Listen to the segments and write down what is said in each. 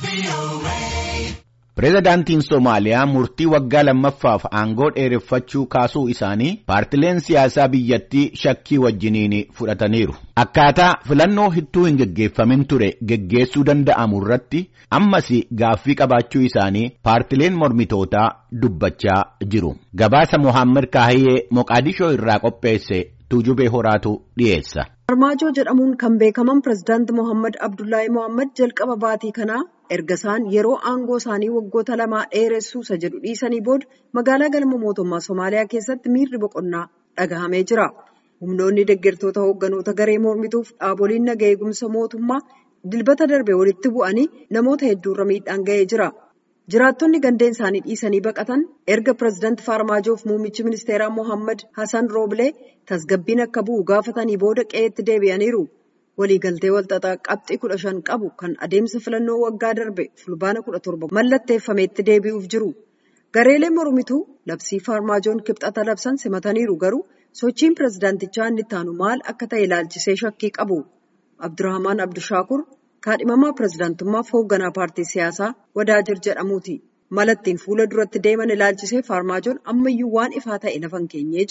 Pireezidaantiin Somaaliyaa murtii waggaa lammaffaaf aangoo dheereffachuu kaasuu isaanii paartileen siyaasaa biyyattii shakkii wajjiniin fudhataniiru. Akkaataa filannoo hittuu hin geggeeffamin ture geggeessuu danda'amu irratti ammas gaaffii qabaachuu isaanii paartileen mormitootaa dubbachaa jiru. Gabaasa Mohaammed Kaahiyee Moqaadishoo irraa qopheesse Tuujubee Horaatu dhiyeessa. Farmaajoo jedhamuun kan beekaman pirezidaanti Mohaammed Abdullaahi Mohaammed jalqaba baatii kanaa erga isaan yeroo aangoo isaanii waggoota lamaa dheeressuusa jedhu dhiisanii booda magaalaa galma mootummaa Somaaliyaa keessatti miirri boqonnaa dhagahamee jira. Humnoonni deeggartoota hoogganoota garee mormituuf dhaaboliin naga eegumsa mootummaa dilbata darbe walitti bu'anii namoota hedduurra miidhaan ga'ee jira. Jiraattonni gandeen isaanii dhiisanii baqatan erga pirezidaanti Farmaajoof muummichi ministeeraa Mohaammed Hassan Rooblee tasgabbiin akka bu'u gaafatanii booda qe'eetti deebi'aniiru. Waliigaltee walxaxaa qabxii kudha shan qabu kan adeemsa filannoo waggaa darbe fulbaana kudha torba mallatteeffameetti deebi'uuf jiru. Gareeleen mormituu labsii Farmaajoon kibxata labsan simataniiru garuu sochiin pirezidaantichaa inni ittaanu maal akka ta'e ilaalchisee shakkii qabu. Abdurrahmaan Abdishaakur kaadhimamaa pirezidaantummaaf hoogganaa paartii siyaasaa Wadaajir jedhamuuti. Malattiin fuula duratti deeman ilaalchisee Farmaajoon ammayyuu waan ifaa ta'e lafa hin keenyee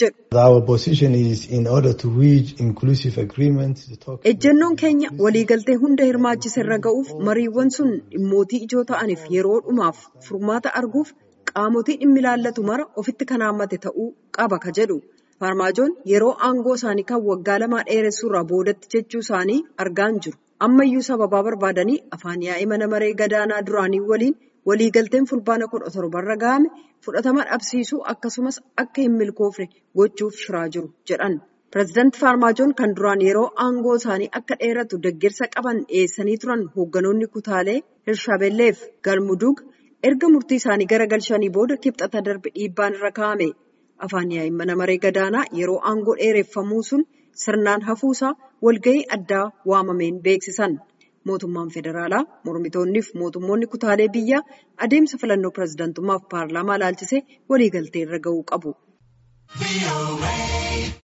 jedhu. Ejjennoon keenya waliigaltee hunda hirmaachise irra ga'uuf mariiwwan sun dhimmootii ijoo ta'aniif yeroo dhumaaf furmaata arguuf qaamotii dhimmi ilaallatu mara ofitti kan haammate ta'uu qaba ka jedhu. Farmaajoon yeroo aangoo isaanii kan waggaa lamaa dheeressuurraa boodatti jechuu isaanii argaan jiru. Ammayyuu sababaa barbaadanii afaan yaa'ii mana maree gadaanaa duraanii waliin waliigalteen fulbaana kudha torbarra ga'ame fudhatama dhabsiisuu akkasumas akka hin milkoofne gochuuf shiraa jiru jedhan. Pireezidaanti Farmaajoon kan duraan yeroo aangoo isaanii akka dheeratu deeggarsa qaban dhiyeessanii turan hoogganoonni kutaalee Hirshabelleef Galmudug erga murtii isaanii garagalchanii booda kibxata darbe dhiibbaan irra kaa'ame. Afaan yaa'ii mana maree gadaanaa yeroo aangoo dheereffamuu sun sirnaan hafuusaa walgahii addaa waamameen beeksisan. Mootummaan federaalaa mormitoonniif mootummoonni kutaalee biyyaa adeemsa filannoo pirezidaantummaaf paarlaamaa ilaalchisee waliigaltee irra ga'uu qabu.